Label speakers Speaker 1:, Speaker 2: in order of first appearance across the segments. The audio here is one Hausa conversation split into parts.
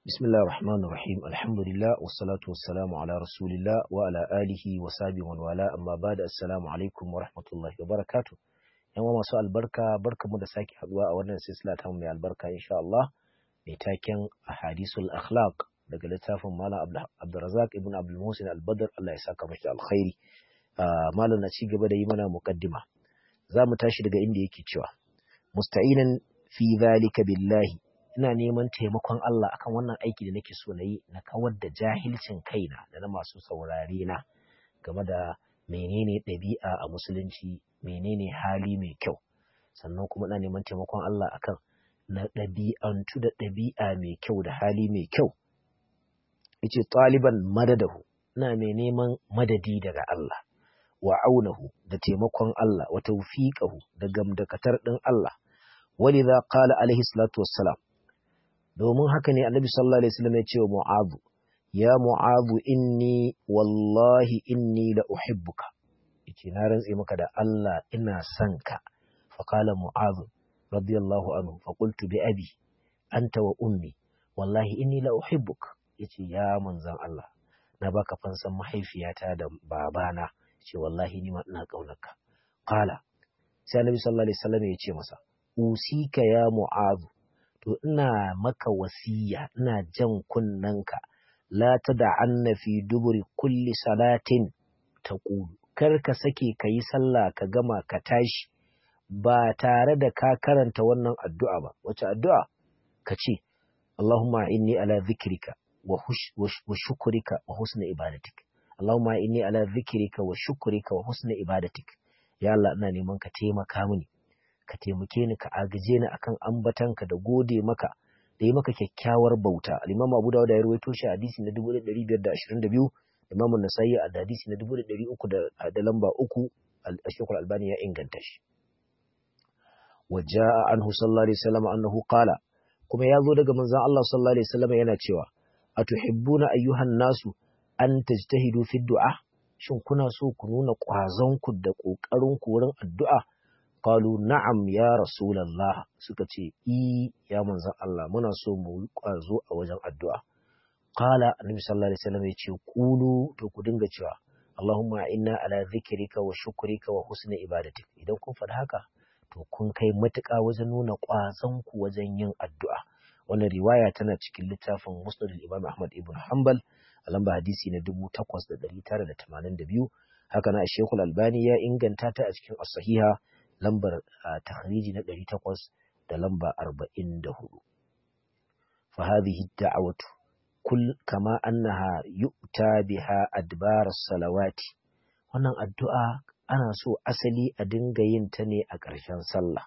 Speaker 1: بسم الله الرحمن الرحيم الحمد لله والصلاة والسلام على رسول الله وعلى آله وصحبه ومن والاه أما بعد السلام عليكم ورحمة الله وبركاته yan uwa masu albarka barkamu da sake haduwa a wannan silsila ta mai albarka insha Allah mai taken ahadisul akhlaq daga littafin Malam Abdulrazak ibn Abdul Musin Al-Badr Allah ya saka mashi alkhairi malam na ci gaba da yi mana muqaddima za mu tashi daga inda yake cewa musta'inan fi zalika billahi ina neman taimakon Allah akan wannan aiki da nake so na yi na kawar da jahilcin kaina da na masu saurare na game da menene ɗabi'a a musulunci menene hali mai kyau sannan kuma ina neman taimakon Allah akan na ɗabi'antu da ɗabi'a mai kyau da hali mai kyau yace ɗaliban madadahu ina mai neman madadi daga Allah wa aunahu da taimakon Allah wa tawfiqahu da gamdakatar ɗin Allah ولذا قال عليه الصلاة والسلام domin haka ne annabi sallallahu alaihi wasallam ya ce wa mu'adhu ya mu'adhu inni wallahi inni la uhibbuka yace na rantse maka da Allah ina son ka fa qala mu'adhu radiyallahu anhu fa qultu bi abi anta wa ummi wallahi inni la uhibbuk yace ya manzon Allah na baka fansan mahaifiyata da babana yace wallahi ni ma ina kaunarka qala sai annabi sallallahu alaihi wasallam ya ce masa usika ya mu'adhu to ina maka wasiya ina jan kunnanka la tad'anna fi duburi kulli salatin taqulu kar ka sake kayi sallah ka gama ka tashi ba tare da ka karanta wannan addu'a ba wace addu'a ka ce Allahumma inni ala dhikrika wa shukrika wa husni ibadatik Allahumma inni ala dhikrika wa shukrika wa husni ibadatik ya Allah ina neman ka taimaka mini ka taimake ni ka agaje ni akan ambatanka da gode maka da yi maka kyakkyawar bauta al-imam Abu Dawud ya rawaito shi hadisi na 1522 Imam An-Nasa'i a hadisi na 1300 da lamba 3 al-Shaykh al-Albani ya inganta shi وجاء عنه صلى الله عليه وسلم أنه قال kuma ya zo daga manzon Allah sallallahu alaihi wasallam yana cewa atuhibbuna ayyuhan nasu an tajtahidu fi du'a shin kuna so ku nuna ƙwazon ku da ƙoƙarin ku wurin addu'a qalu na'am ya rasulullah suka ce i ya manzon Allah muna so mu yi ƙwazo a wajen addu'a qala annabi sallallahu alaihi wasallam ya ce qulu to ku dinga cewa Allahumma inna ala dhikrika wa shukrika wa husni ibadatik idan kun faɗi haka to kun kai matuƙa wajen nuna ƙwazon ku wajen yin addu'a wannan riwaya tana cikin littafin musnad imam ahmad ibn hanbal a lamba hadisi na 8982 haka na shekul albani ya inganta ta a cikin as-sahiha lambar takhriji na 800 da lamba 44 fa hadhihi da'watu kull kama annaha yu'ta biha adbar as-salawati wannan addu'a ana so asali a dinga yin ta ne a ƙarshen sallah.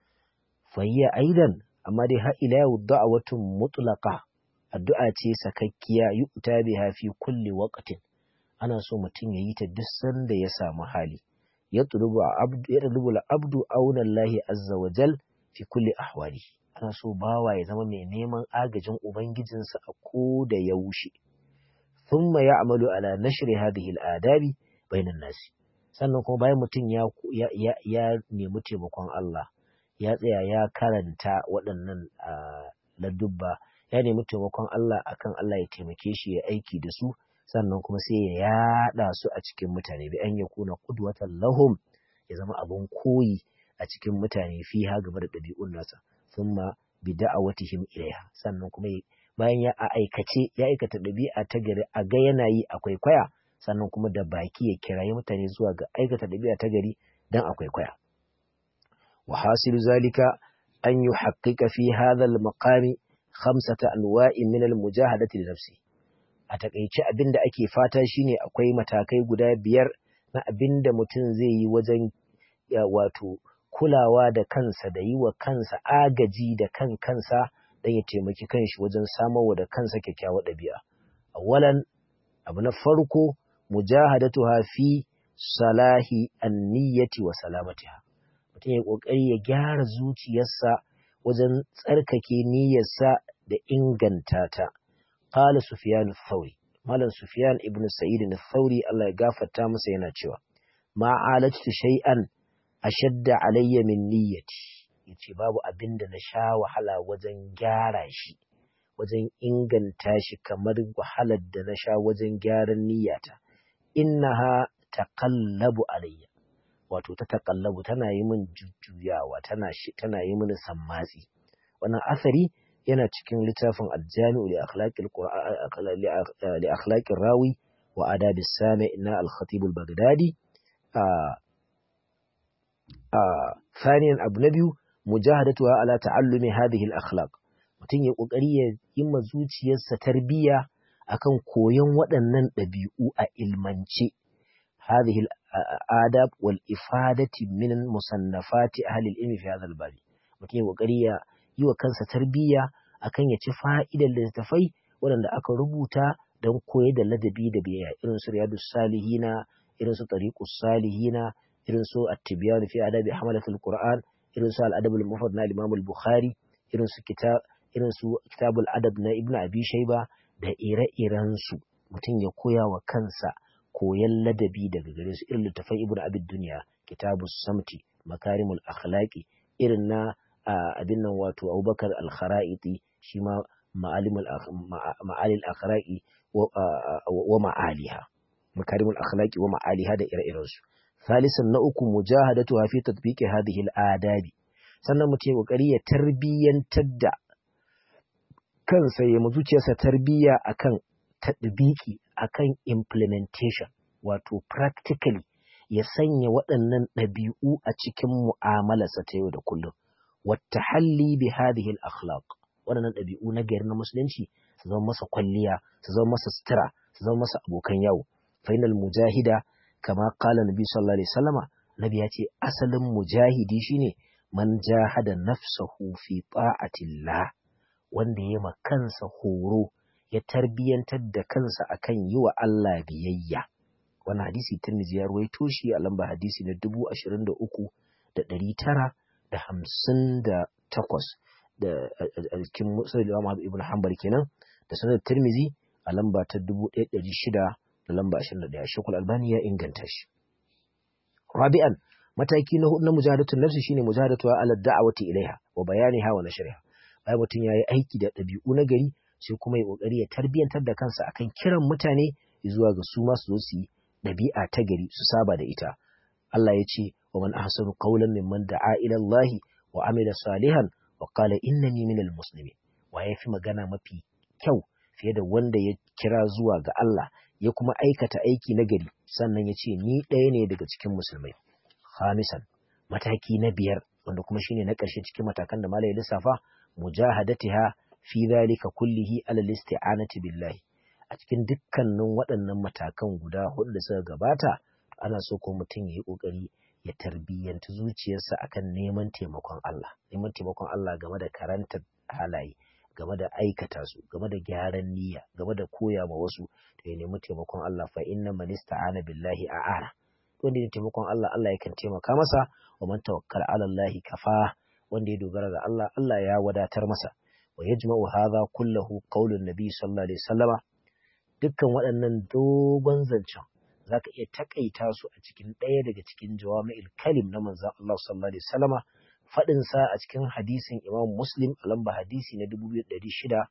Speaker 1: Fayya aidan, amma dai har ila yau da'awatun mutlaqa addu'a ce sakakkiya yu'ta biha fi kulli waqtin. Ana so mutum ya yi ta duk sanda ya samu hali. Ya tulubu abdu ya tulubu abdu auna Allah azza wa jal fi kulli ahwali. Ana so bawa ya zama mai neman agajin ubangijinsa a ko da yaushe. Thumma ya'malu ala nashri hadhihi al-adabi bainan nasi. sannan kuma bayan mutum ya, ya, ya, nemi taimakon Allah ya tsaya ya karanta waɗannan ladubba ya nemi taimakon Allah akan Allah ya taimake shi ya aiki da su sannan kuma sai ya yaɗa su a cikin mutane bi an ya kuna kudwatan lahum ya zama abin koyi a cikin mutane fi ha game da ɗabi'un nasa thumma bi da'awatihim ilaiha sannan kuma bayan ya aikace ya aikata ɗabi'a ta gari a ga yana yi akwai kwaya sannan kuma da baki ya kirayi mutane zuwa ga aikata ɗabi'a ta gari don akwai kwaya. Wa hasilu zalika an yi haƙiƙa fi hadhal maqami khamsata anwa'in min al-mujahadati li nafsi. A takaice abin da ake fata shine akwai matakai guda biyar na abin da mutum zai yi wajen wato kulawa da kansa da yi wa kansa agaji da kan kansa don ya taimaki kanshi wajen samarwa da kansa kyakkyawar ɗabi'a. Awalan abu na farko mujahadatuha fi salahi an-niyyati wa salamatiha mutum ya kokari ya gyara zuciyarsa wajen tsarkake niyyarsa da inganta ta qala sufyan ath-thawri malam sufyan ibn sa'id ath-thawri Allah ya gafarta masa yana cewa ma alatu shay'an ashadda alayya min niyyati yace babu abinda na sha wahala wajen gyara shi wajen inganta shi kamar wahalar da na sha wajen gyaran niyyata innaha taqallabu alayya wato ta taqallabu tana yi min jujjuyawa tana shi tana yi mini sammatsi wannan asari yana cikin littafin aljami'u li akhlaqil qur'an li akhlaqir rawi wa adabis sami na al-khatib al-baghdadi ثانيا abu na biyu mujahadatuha ala ta'allumi hadhihi al-akhlaq mutum ya kokari ya yi ma zuciyarsa tarbiyya akan koyon waɗannan ɗabi'u a ilmance hadhihi al-adab wal ifadati min musannafati ahli al-ilmi fi hadha al-bab mutum ya kokari ya yi wa kansa tarbiyya akan ya ci fa'idar littattafai waɗanda aka rubuta don koyar da ladabi da biyayya irin su riyadus salihina irin su tariqus salihina irin su at-tibyan fi adabi hamalatul qur'an irin su al-adab al-mufrad na imam al-bukhari irin su kitab irin su kitabul adab na ibnu abi shayba da ire-iren su mutum ya koya wa kansa koyan ladabi daga gare su irin littafan ibnu abid dunya kitabus samti makarimul akhlaqi irin na abin nan wato abubakar al-kharaiti shi ma ma'alimul ma'alil akhlaqi wa ma'aliha makarimul akhlaqi wa ma'aliha da ire-iren su ثالثا نأكو مجاهدتها في تطبيق هذه الآداب sannan mutum ya kokari ya tarbiyyantar da kansa ya zuciyarsa tarbiyya akan tadbiki akan implementation wato practically ya sanya waɗannan ɗabi'u a cikin mu'amalarsa ta yau da kullum wata halli bi hadhihi al-akhlaq waɗannan ɗabi'u na gari na musulunci su zama masa kwalliya su zama masa sutura su zama masa abokan yawo fainal mujahida kama kala nabi sallallahu alaihi wasallama nabi ya ce asalin mujahidi shine man jahada nafsahu fi ta'atillah wanda ya ma kansa horo ya tarbiyantar da kansa akan yi wa Allah biyayya wannan hadisi Tirmidhi ya ruwaito shi a lamba hadisi na dubu ashirin da uku da ɗari tara da hamsin da takwas da a cikin musulun Imam Ibn Hanbal kenan da sanar Tirmidhi a lamba ta dubu ɗaya ɗari shida da lamba ashirin da ɗaya Shekul Albani ya inganta shi. Rabi'an mataki na hudu na mujahadatun nafsi shine mujahadatu ala da'awati ilaiha wa bayaniha wa nashriha. Bayan mutum ya yi aiki da ɗabi'u na gari sai kuma ya ƙoƙari ya tarbiyantar da kansa akan kiran mutane zuwa ga su ma su zo su yi ɗabi'a ta gari su saba da ita. Allah ya ce wa man ahsanu qawlan mimman da'a ila Allah wa amila salihan wa qala innani minal muslimin. Wa ya fi magana mafi kyau fiye da wanda ya kira zuwa ga Allah ya kuma aikata aiki na gari sannan ya ce ni ɗaya ne daga cikin musulmai. Khamisan mataki na biyar wanda kuma shine na ƙarshe cikin matakan da malai lissafa mujahadatiha fi zalika kullihi ala isti'anati billahi a cikin dukkanin waɗannan matakan guda hudu da suka gabata ana so ko mutum ya yi ƙoƙari ya tarbiyyanta zuciyarsa akan neman taimakon Allah neman taimakon Allah game da karantar halaye game da aikata su game da gyaran niyya game da koya ma wasu da ya nemi taimakon Allah fa inna man ista'ana billahi a'ana wanda ya taimakon Allah Allah yakan taimaka masa wa man tawakkala ala Allah kafa wanda ya dogara ga Allah Allah ya wadatar masa wa yajma'u hadha kullahu qaulun nabi sallallahu alaihi wasallama dukkan waɗannan dogon zancen zaka iya takaita su a cikin ɗaya daga cikin jawami'il kalim na manzon Allah sallallahu alaihi wasallama fadin sa a cikin hadisin Imam Muslim a lamba hadisi na 2664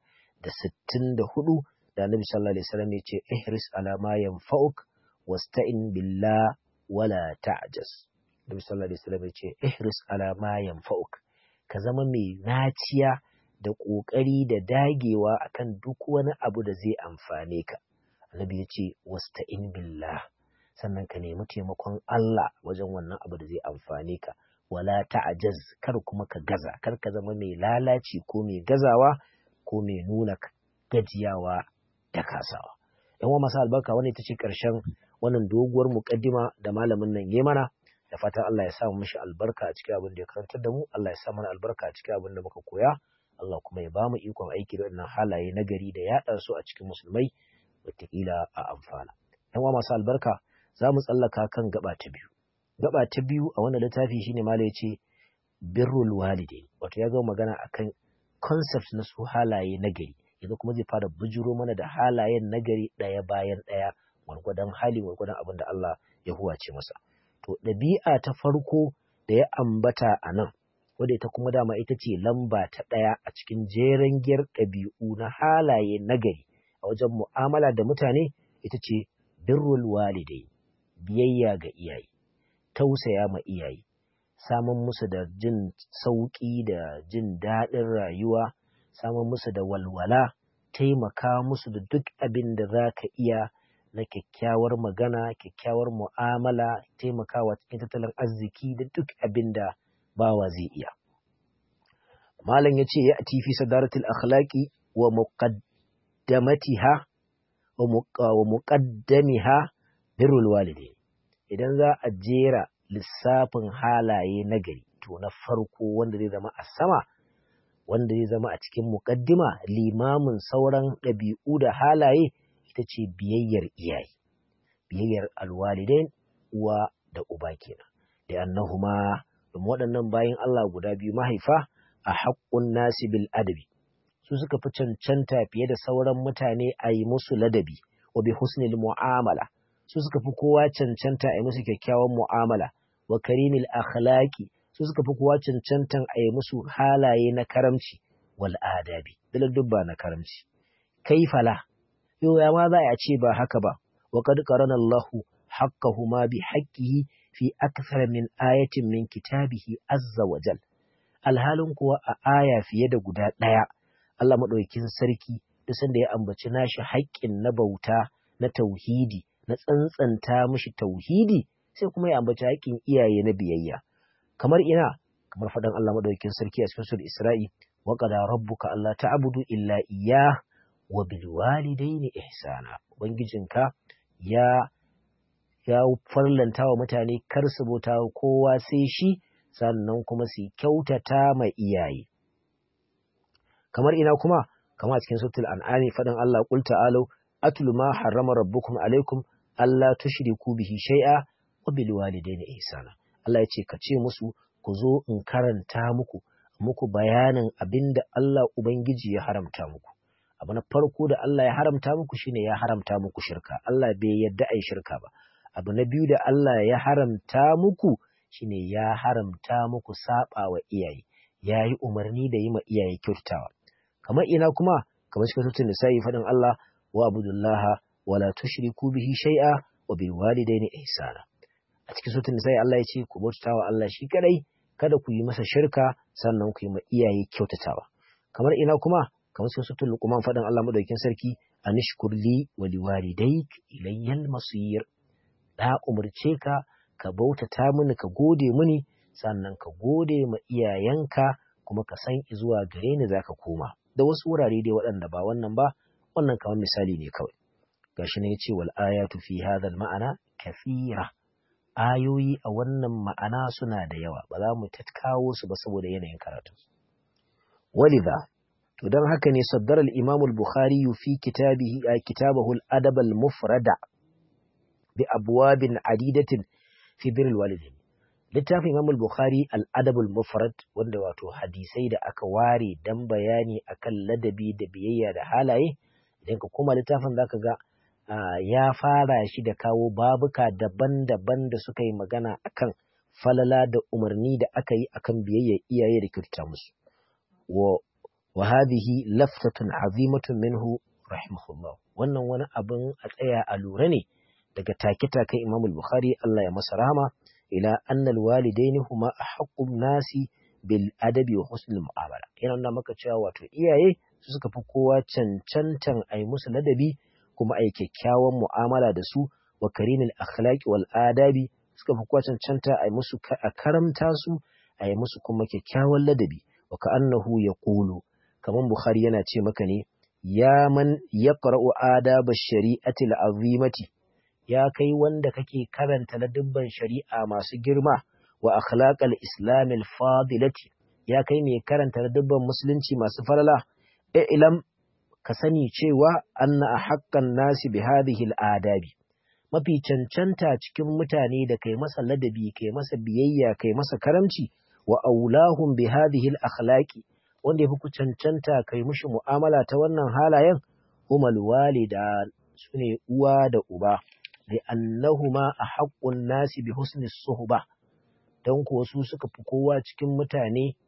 Speaker 1: da Annabi sallallahu alaihi wasallam ya ce ihris ala ma yanfa'uk wasta'in billah wala ta'jaz Nabi sallallahu alaihi wasallam ya ce ihris ala ma yanfa'uk ka zama mai naciya da ƙoƙari da dagewa akan duk wani abu da zai amfane ka. Annabi ya ce wasta'in billah sannan ka nemi taimakon Allah wajen wannan abu da zai amfane ka. Wala ta'jaz kar kuma ka gaza kar ka zama mai lalaci ko mai gazawa ko mai nuna gajiyawa da kasawa. Yan masu albarka wani ita ce ƙarshen wannan doguwar muƙaddima da malamin nan ya mana. da fatan Allah ya sa mu mishi albarka a cikin abin da ya karantar da mu Allah ya sa mana albarka a cikin abin da muka koya Allah kuma ya ba mu ikon aiki da wannan halaye na gari da yaɗa su a cikin musulmai wataƙila a amfana yan uwa masu albarka za mu tsallaka kan gaba ta biyu gaba ta biyu a wannan littafi shine mala ya ce birrul walidain wato ya gama magana akan concept na su halaye na gari yanzu kuma zai fara bujuro mana da halayen nagari ɗaya bayan ɗaya gwargwadon hali gwargwadon abin da Allah ya huwace masa to ɗabi'a ta farko da ya ambata a nan wadda ita kuma dama ita ce lamba ta ɗaya a cikin jeren giyar ɗabi'u na halaye nagari a wajen mu'amala da mutane ita ce birrul walidai biyayya ga iyaye tausaya ma iyaye samun musu da jin sauƙi da jin daɗin rayuwa samun musu da walwala taimaka musu da duk abin da za ka iya na kyakkyawar magana kyakkyawar mu'amala taimakawa cikin tattalin arziki da duk abin da bawa zai iya malam ya ce ya fi sadaratul akhlaqi wa muqaddamatiha wa muqaddamiha birrul walidain idan za a jera lissafin halaye nagari to na farko wanda zai zama a sama wanda zai zama a cikin muqaddima limamin sauran ɗabi'u da halaye ita ce biyayyar iyaye biyayyar alwalidain uwa da uba kenan da annahuma domin waɗannan bayan Allah guda biyu mahaifa a haƙƙun nasi bil adabi su suka fi cancanta fiye da sauran mutane a yi musu ladabi wa bi husnil mu'amala su suka fi kowa cancanta a yi musu kyakkyawan mu'amala wa karimil akhlaqi su suka fi kowa cancantan a yi musu halaye na karamci wal adabi dubba na karamci kaifala yau ya ma za a ce ba haka ba wa qad qarana Allahu haqqahuma bi haqqihi fi akthar min ayatin min kitabihi azza wa jal alhalin kuwa a aya fiye da guda ɗaya Allah maɗaukin sarki duk sanda ya ambaci nashi haƙƙin na bauta na tauhidi na tsantsanta mishi tauhidi sai kuma ya ambaci haƙƙin iyaye na biyayya kamar ina kamar faɗan Allah maɗaukin sarki a cikin sura Isra'i wa qada rabbuka alla ta'budu illa iyyah wa bil walidayni ihsana ubangijinka ya ya farlanta wa mutane kar su bauta kowa sai shi sannan kuma su kyautata ma iyaye kamar ina kuma kama cikin suratul an'ami fadan Allah qul ta'alu atlu ma harrama rabbukum alaikum alla tushriku bihi shay'a wa bil walidayni ihsana Allah ya ce ka ce musu ku zo in karanta muku muku bayanin abinda Allah ubangiji ya haramta muku abu na farko da Allah ya haramta muku shine ya haramta muku shirka Allah bai yadda ai shirka ba abu na biyu da Allah ya haramta muku shine ya haramta muku saba wa iyaye ya yi umarni da yi ma iyaye kyautatawa kamar ina kuma kamar cikin sutun nisa'i faɗin Allah wa abudullaha wala tushriku bihi shay'a wa bil walidayni ihsana a cikin sutun nisa'i Allah ya ce ku bautawa Allah shi kadai kada ku yi masa shirka sannan ku yi ma iyaye kyautatawa kamar ina kuma kamar cikin sutun luqman faɗin Allah madaukakin sarki anishkur li wa liwalidayk ilayyal masir da umurce ka ka bautata mini ka gode mini sannan ka gode ma iyayenka kuma ka san zuwa gare ni zaka koma da wasu wurare dai waɗanda ba wannan ba wannan kamar misali ne kawai gashi ne yace wal ayatu fi hadha al ma'ana kathira ayoyi a wannan ma'ana suna da yawa ba za mu tatkawo su ba saboda yanayin karatu walidha to dan haka ne saddara al imam al bukhari fi kitabihi kitabahu al adab al mufrada bi abwabin adidatin fi birrul walidain littafin Imam Bukhari al-Adab al-Mufrad wanda wato hadisai da aka ware dan bayani akan ladabi da biyayya da halaye idan ka koma littafin zaka ga ya fara shi da kawo babuka daban-daban da suka yi magana akan falala da umarni da aka yi akan biyayya iyaye da kyautata musu wa wa hadhihi laftatun azimatun minhu rahimahullah wannan wani abin a tsaya a lura ne daga take-take Imam Bukhari Allah ya masa rahama ila annal walidaini huma ahaqqun nasi bil adabi wa husnul mu'amala yana nuna maka cewa wato iyaye su suka fi kowa cancantan ai musu ladabi kuma ai kyakkyawan mu'amala da su wa karimil akhlaqi wal adabi suka fi kowa cancanta ai musu a karamta su ai musu kuma kyakkyawan ladabi wa ka'annahu yaqulu kaman Bukhari yana ce maka ne ya man yaqra'u adaba shari'ati al-azimati ya kai wanda kake karanta ladubban shari'a masu girma wa akhlaqal islamil fadilati ya kai mai karanta ladubban musulunci masu falala ilam ka sani cewa anna haqqan nasi bi hadhihi adabi mafi cancanta cikin mutane da kai masa ladabi kai masa biyayya kai masa karamci wa aulahum bi hadhihi akhlaqi wanda yafi ku cancanta kai mushi mu'amala ta wannan halayen humal walida sune uwa da uba li'annahuma ahaqqun nasi bi husni suhba dan kuwa su suka fi kowa cikin mutane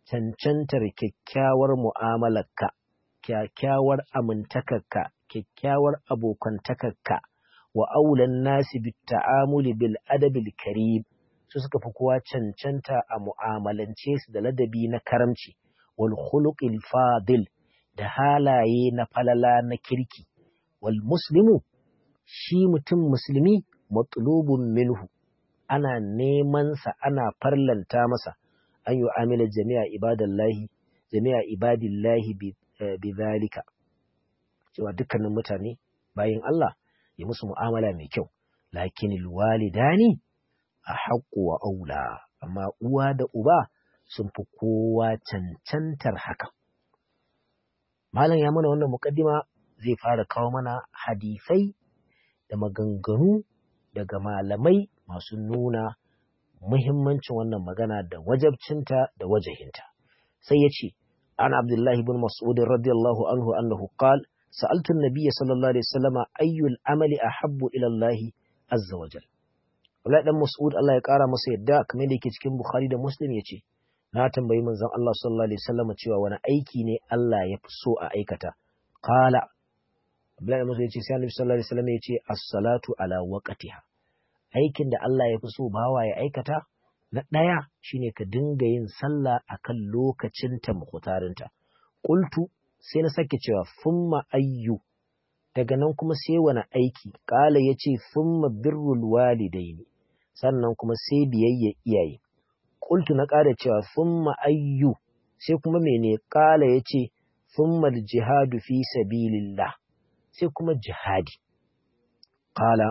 Speaker 1: cancantar kyakkyawar mu'amalarka kyakkyawar amintakarka kyakkyawar abokantakarka wa aulan nasi bit ta'amuli bil adabil karim su suka fi kowa cancanta a mu'amalance su da ladabi na karamci wal khuluqil fadil da halaye na falala na kirki wal muslimu shi mutum musulmi matlubun minhu ana neman sa ana farlanta masa an yi amila jami'a ibadallahi jami'a ibadillahi bi zalika cewa dukkanin mutane bayan Allah ya musu mu'amala mai kyau lakin walidani a haƙƙo wa aula amma uwa da uba sun fi kowa cancantar haka malam ya mana wannan muƙaddima zai fara kawo mana hadisai da maganganu daga malamai masu nuna muhimmancin wannan magana da wajabcinta da wajahinta sai ya ce an abdullahi bin mas'ud radiyallahu anhu annahu qala sa'altu an-nabiy sallallahu alaihi wasallam ayyul amali ahabbu ila Allah azza wa jalla Abdullahi dan Mas'ud Allah ya kara masa yadda kamar da yake cikin Bukhari da Muslim yace na tambayi manzon Allah sallallahu alaihi wasallam cewa wani aiki ne Allah ya fi so a aikata qala Abdullahi dan Mas'ud yace sai Annabi sallallahu alaihi wasallam yace as-salatu ala waqtiha aikin da Allah ya fi so bawa ya aikata na ɗaya shine ka dinga yin sallah akan lokacinta mukhtarinta qultu sai na sake cewa summa ayyu daga nan kuma sai wani aiki kala yace summa birrul walidaini sannan kuma sai biyayya iyaye qultu na ƙara cewa summa ayyu sai kuma mene kala yace summa jihadu fi sabilillah sai kuma jihadi qala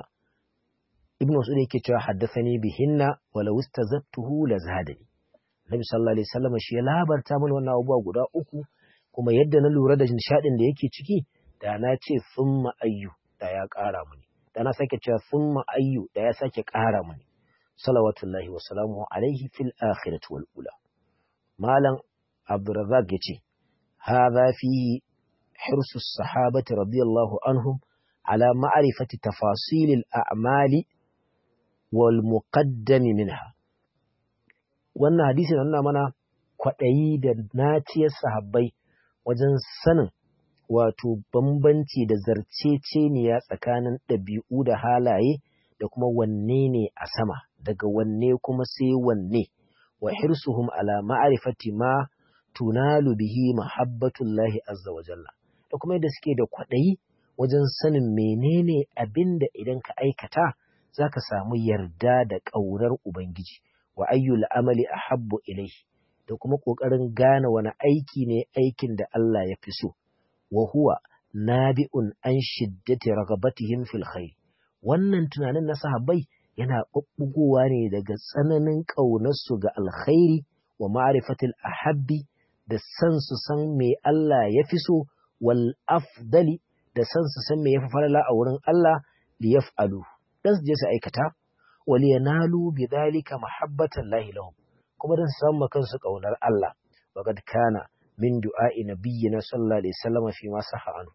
Speaker 1: ibn Mas'ud yake cewa haddathani bihinna wala wastazattuhu la zadani Nabi sallallahu alaihi wasallam shi ya labarta mana wannan abubuwa guda uku kuma yadda na lura da nishadin da yake ciki da na ce summa ayyu da ya ƙara mini da na sake cewa summa ayyu da ya sake ƙara mini salawatullahi wa salamuhu alaihi fil akhirati wal ula malam abdurrazzaq yace hadha fihi hirsu sahabati radiyallahu anhum ala ma'rifati tafasilil a'mali wal muqaddami minha wannan hadisi na nuna mana kwaɗayi da naciyar sahabbai wajen sanin wato bambanci da zarceceniya tsakanin ɗabi'u da halaye da kuma wanne ne a sama daga wanne kuma sai wanne wa hirsuhum ala ma'rifati ma tunalu bihi mahabbatullahi azza wa jalla da kuma yadda suke da kwaɗayi wajen sanin menene abin da idan ka aikata za ka samu yarda da ƙaunar Ubangiji wa ayyul amali a habbu ilaihi da kuma ƙoƙarin gane wani aiki ne aikin da Allah ya fi so, wa huwa nabi'un an shiddati ragabatihim fil khair wannan tunanin na sahabbai yana ɓuɓɓugowa ne daga tsananin ƙaunarsu ga alkhairi wa ma'rifatil ahabbi da san su san me Allah ya fi so wal afdali da san su san me ya fi falala a wurin Allah li yaf'alu dan su je su aikata wali yanalu bi dhalika mahabbatan lahi lahum kuma dan su samu kansu kaunar Allah wa kad kana min du'a'i nabiyyina sallallahu alaihi wasallam fi ma saha anu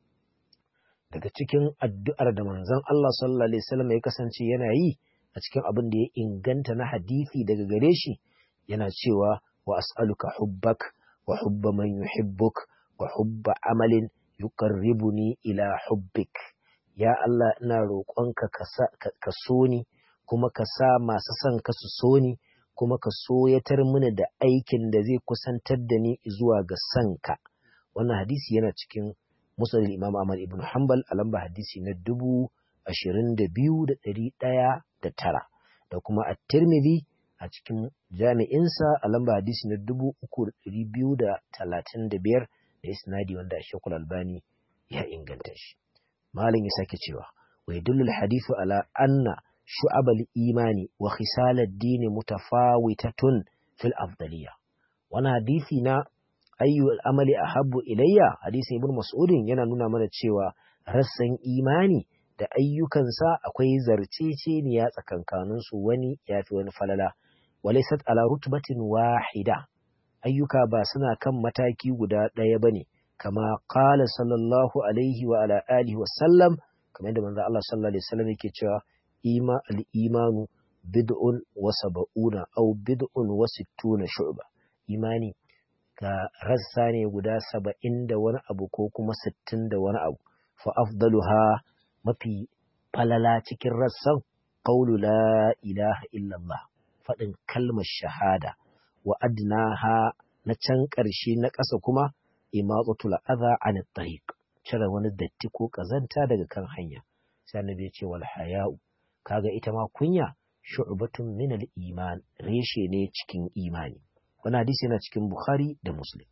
Speaker 1: daga cikin addu'ar da manzon Allah sallallahu alaihi wasallam ya kasance yana yi a cikin abin da ya inganta na hadisi daga gare shi yana cewa wa as'aluka hubbak wa hubba man yuhibbuk wa hubba amalin yuqarribuni ila hubbik ya Allah ina roƙonka ka so ni kuma ka sa masu son ka su so ni kuma ka soyatar mini da aikin da zai kusantar da ni zuwa ga sanka wannan hadisi yana cikin musnad imam Ahmad ibn Hanbal a lamba hadisi na dubu ashirin da biyu da ɗari ɗaya da tara da kuma at-Tirmidhi a cikin jami'insa a lamba hadisi na dubu uku da ɗari biyu da talatin da biyar da isnadi wanda Shekul Albani ya inganta shi. Malam ya sake cewa, wa yadullu hadithu ala anna shu'abal imani wa khisalad dini mutafawitatun fil afdaliya. Wani hadisi na ayyu al'amali ahabbu ilayya hadisin ibn mas'udin yana nuna mana cewa rassan imani da ayyukansa akwai zarceceniya tsakankaninsu wani yafi wani falala. Walaisat ala rutbatin wahida ayyuka ba suna kan mataki guda ɗaya ba ne, kama ƙala sallallahu alaihi wa ala alihi wa sallam, kamar yadda manzo Allah sallallahu alaihi wasallam yake cewa ima al-imanu bid'un wa sab'una aw bid'un wa sittuna shu'ba. Imani ga rassa ne guda saba'in da wani abu ko kuma sittin da wani abu fa afdaluha mafi falala cikin rassan qawlu la ilaha illallah faɗin kalmar shahada wa adnaha na can ƙarshe na ƙasa kuma imatsatul adha an tariq cire wani datti ko ƙazanta daga kan hanya sai annabi ya ce wal haya'u kaga ita ma kunya shu'batun min al iman reshe ne cikin imani wannan hadisi yana cikin bukhari da muslim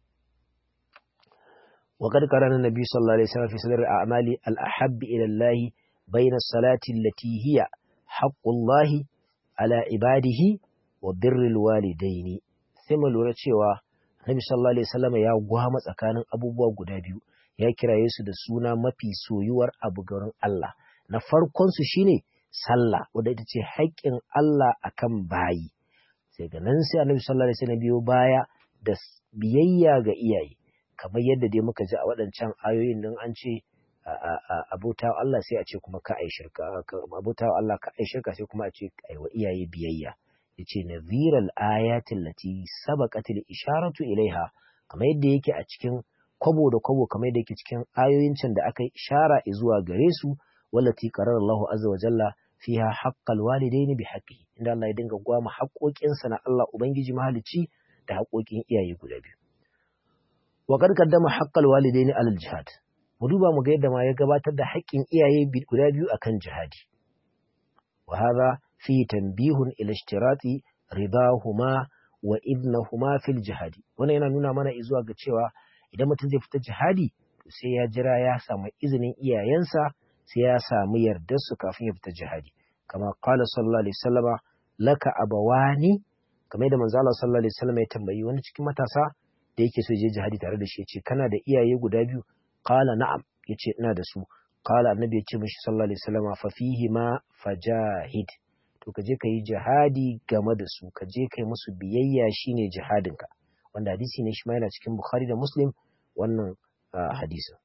Speaker 1: وقد قرن النبي صلى الله عليه وسلم في صدر الأعمال الأحب إلى الله بين الصلاة التي هي حق الله على عباده وبر الوالدين ثم lura cewa Nabi sallallahu alaihi wasallam ya gwama tsakanin abubuwa guda biyu ya kiraye su da suna mafi soyuwar abu garin Allah na farkon su shine sallah wanda ita ce haƙƙin Allah akan bayi sai ga nan sai Annabi sallallahu alaihi wasallam biyo baya da biyayya ga iyaye kamar yadda dai muka ji a waɗancan ayoyin nan an ce abota Allah sai a ce kuma ka ai shirka abota Allah ka ai shirka sai kuma a ce ai wa iyaye biyayya yace nadhiral ayatin lati sabaqatil isharatu ilaiha kamar yadda yake a cikin kwabo da kwabo kamar yadda yake cikin ayoyin can da aka ishara zuwa gare su wallati qarara Allahu azza wa jalla fiha haqqal walidaini bi haqqihi inda Allah ya dinga gwama haƙoƙinsa na Allah ubangiji mahalicci da haƙoƙin iyaye guda biyu wa qad qaddama haqqal walidaini alal jihad mu duba mu ga yadda ma ya gabatar da haƙƙin iyaye guda biyu akan jihadi wa hadha fi tanbihun ila ishtirati ridahuma wa idnahuma fil jihadi wannan yana nuna mana zuwa ga cewa idan mutum zai fita jihadi to sai ya jira ya samu izinin iyayensa sai ya samu yardar su kafin ya fita jihadi kama qala sallallahu alaihi wasallama laka abawani kamar da manzo Allah sallallahu alaihi wasallama ya tambayi wani cikin matasa da yake so je jihadi tare da shi yace kana da iyaye guda biyu qala na'am yace ina da su qala annabi yace mishi sallallahu alaihi wasallama fa fihi ma fajahid to ka je ka yi jihadi game da su ka je ka yi musu biyayya shine jihadinka wanda hadisi ne shi ma yana cikin bukhari da muslim wannan hadisin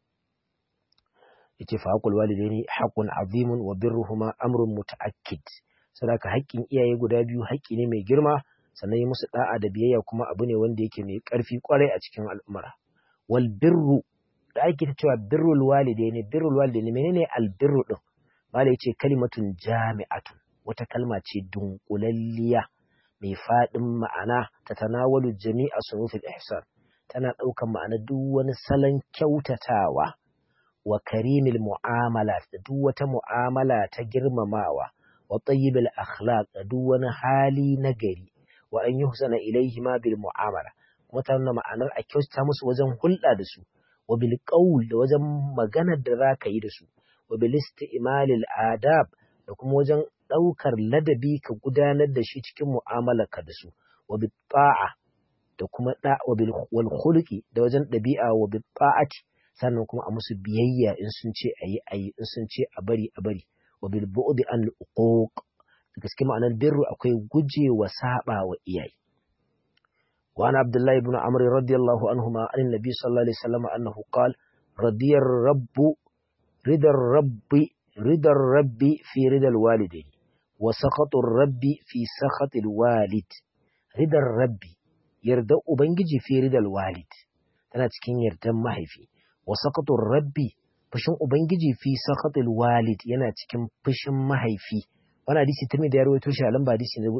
Speaker 1: yace fa haqqul walidaini haqqun azimun wa birruhuma amrun muta'akkid sadaka haƙƙin iyaye guda biyu haƙƙi ne mai girma sannan yi musu da'a da biyayya kuma abu ne wanda yake mai ƙarfi kwarai a cikin al'umma wal birru da ake ta cewa birrul walidaini birrul walidaini menene al birru din malai yace kalimatun jami'atun wata kalma ce dunkulalliya mai faɗin ma'ana ta tanawalu jami'a sunufil ihsan tana ɗaukan ma'ana duk wani salon kyautatawa wa karimil mu'amala da duk wata mu'amala ta girmamawa wa tayyibil akhlaq da duk wani hali na gari wa an yuhsana ilaihi ma bil mu'amala kuma ta nuna ma'anar a kyautata musu wajen hulɗa da su wa bil qawl da wajen maganar da zaka yi da su wa bil isti'malil adab da kuma wajen ɗaukar ladabi ka gudanar da shi cikin mu'amalarka da su wa bi ta'a da kuma da wa bil wal khuluqi da wajen ɗabi'a wa bi ta'ati sannan kuma a musu biyayya in sun ce ayi ayi in sun ce a bari a bari wa bil bu'di an uquq gaske ma'anar birru akwai guje wa saba wa iyaye wa ana abdullahi ibn amr radiyallahu anhuma an nabi sallallahu alaihi wasallam annahu qala radiyar rabbu ridar rabbi ridar rabbi fi ridal walidaini wa sakhatun rabbi fi sakhatil walid ridar rabbi yarda ubangiji fi ridal walid tana cikin yardan mahaifi wa sakhatun rabbi fushin ubangiji fi sakhatil walid yana cikin fushin mahaifi wannan hadisi ta mai da ya rawaito shi a lamba hadisi na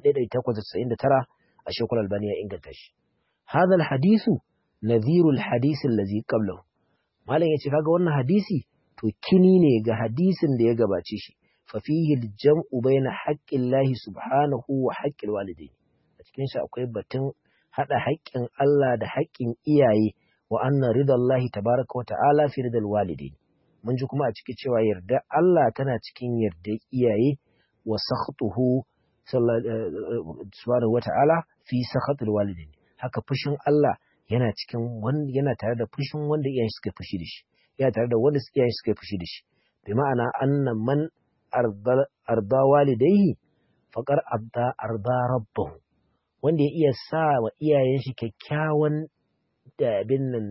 Speaker 1: 1899 a shekul albani ya inganta shi hadha al hadisu nadhiru al hadisi allazi qablahu malam yace kaga wannan hadisi to kini ne ga hadisin da ya gabace shi fafihi jam'u baina haqqillahi subhanahu wa haqqil walidaini a cikin shi akwai batun hada haƙƙin Allah da haƙƙin iyaye wa anna ridallahi tabaraka wa ta'ala fi ridal walidaini mun ji kuma a cikin cewa yarda Allah tana cikin yarda iyaye wa sakhtuhu subhanahu wa ta'ala fi sakhatil walidaini haka fushin Allah yana cikin yana tare da fushin wanda iyaye suka fushi da shi yana tare da wanda iyaye suka fushi da shi bi ma'ana anna man arda walidaihi faƙar arda arda rabbahu wanda ya iya sa wa iyayen shi kyakkyawan da abin nan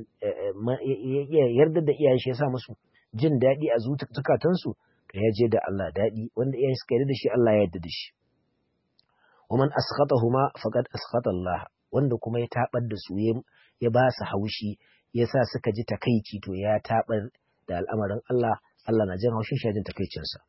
Speaker 1: ya yarda da iyayen shi ya sa musu jin daɗi a zukatansu to ya je da Allah daɗi wanda iyayen suka yarda da shi Allah ya yarda da shi wa man asqatahuma faqad asqata Allah wanda kuma ya tabar da su ya ba su haushi ya sa suka ji takaici to ya tabar da al'amarin Allah Allah na jin haushin shi jin takaicinsa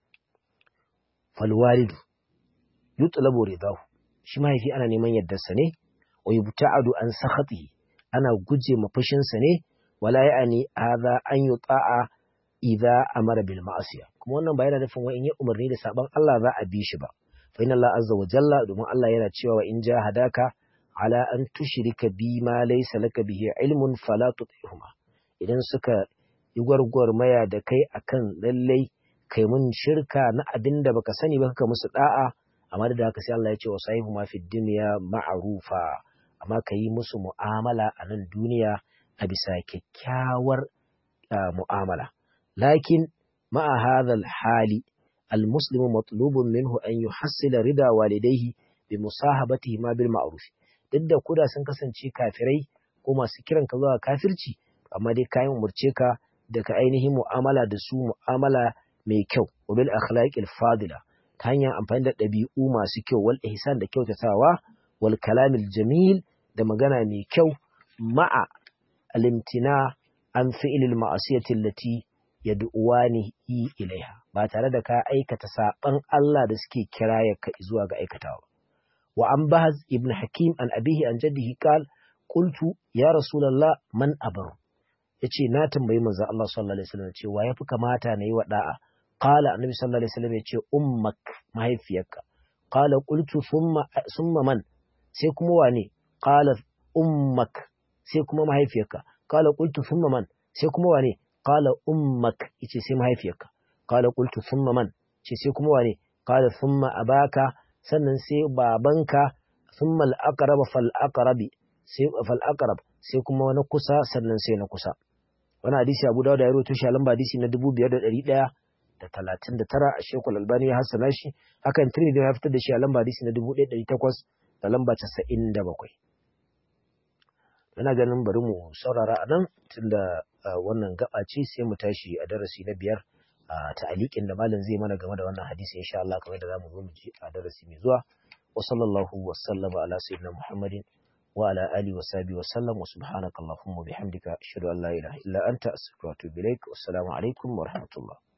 Speaker 1: fal walidu yutlabu ridahu shi mahaifi ana neman yardarsa ne wa yubta'adu an sakhatihi ana guje ma fushinsa ne wala ya'ani hadha an yuta'a idza amara bil ma'asiya kuma wannan ba yana nufin wa in yi umarni da saban Allah za a bi shi ba fa inna Allah azza wa jalla domin Allah yana cewa wa in jahadaka ala an tushrika bi ma laysa laka bihi ilmun fala tutihuma idan suka yi gwargwarmaya da kai akan lallai kai mun shirka na abin da baka sani ba ka musu da'a amma da haka sai Allah ya ce wa sahibu ma fi dunya ma'rufa amma ka yi musu mu'amala a nan duniya a bisa kyakkyawar mu'amala lakin ma'a hadha hali المسلم مطلوب منه أن يحصل رضا والديه بمصاحبتهما بالمعروف duk da koda sun kasance kafirai ko masu kiran ka zuwa kafirci amma dai kayan umurce ka da ka ainihin mu'amala da su mu'amala mai kyau wa bil akhlaqil fadila ta hanyar amfani da ɗabi'u masu kyau wal ihsan da kyautatawa wal kalamil jamil da magana mai kyau ma'a alimtina an fi'ilil ma'asiyati allati yad'uwani ilaiha ba tare da ka aikata saban Allah da suke kiraya ka zuwa ga aikatawa wa an bahaz ibn hakim an abihi an jaddihi qal qultu ya rasulullah man abaru yace na tambayi manzo Allah sallallahu alaihi wasallam cewa yafi kamata na yi wa da'a qala annabi sallallahu alaihi wasallam yace ummak mahaifiyarka qala qultu thumma thumma man sai kuma wane qala ummak sai kuma mahaifiyarka qala qultu thumma man sai kuma wane qala ummak yace sai mahaifiyarka qala qultu thumma man ce sai kuma wane qala thumma abaka sannan sai babanka thumma al-aqrab fal aqrabi sai fal aqrab sai kuma wani kusa sannan sai na kusa wani hadisi Abu Dawud ya rawaito shi a lamba hadisi na 5139 a Sheikhul Albani ya hassana shi hakan Tirmidhi ya fitar da shi a lamba hadisi na 1800 da lamba 97 ina ganin bari mu saurara a nan tunda wannan gaba ce sai mu tashi a darasi na biyar a ta'aliƙin da malam zai mana game da wannan hadisi insha Allah kamar da zamu zo mu ji a darasi mai zuwa wa sallallahu wa sallama ala sayyidina Muhammadin wa ala alihi wa sahbihi wa sallam wa subhanaka allahumma bihamdika ashhadu an la ilaha illa anta astaghfiruka wa atubu ilaik wassalamu alaikum wa rahmatullah